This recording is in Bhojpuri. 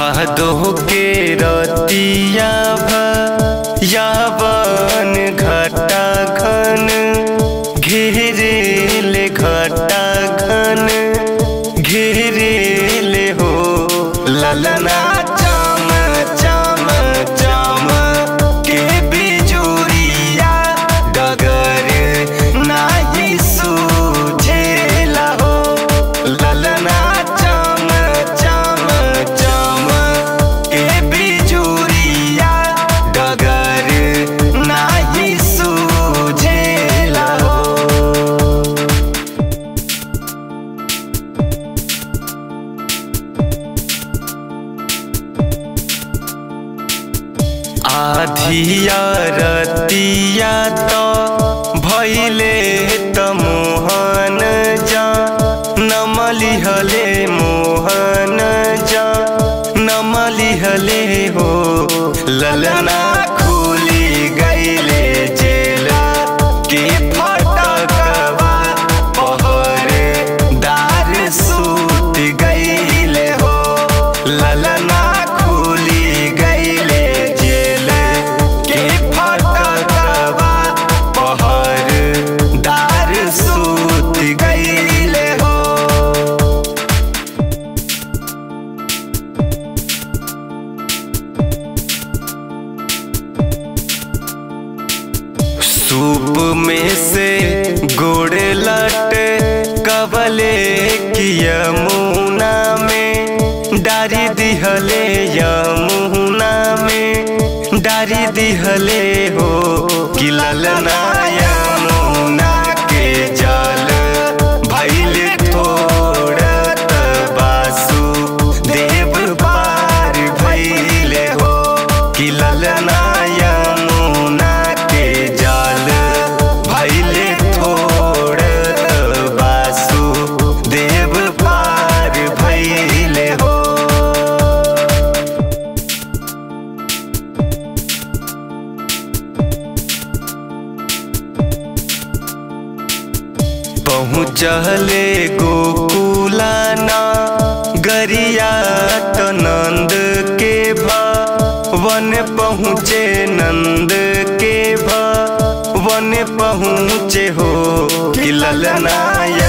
भादो के रतिया यावन घटा घन घेरेले घटा घन घेरेले हो ललना चम चम चम के बिजुरिया डगर नाही सूझेला हो ललना चम चम चम के बिजुरिया डगर नाही सूझेला हो आधिया रतिया तो भैले त मोहन जा नमलिहले मोहन जा नमलिहले हो ललना खुली गईले जेल के फटकवा पहरे दार सूत गईले हो ललना खुली गईले जेल के फटकवा पहर दार सूत गईले हो सूप में से गोड़ लट कबले की यमुना में डारी दिहले यमुना में डारी दिहले हो कि ललना यमुना के जल भैल थोड़त बासु देव पार भैले हो कि ललना यमुना के जल भैले थोड़त बासु देव पार भैले हो पहुँचले गोकुलाना गरिया तो नंद के वन पहुँचे नंद के वन पहुँचे हो कि ललना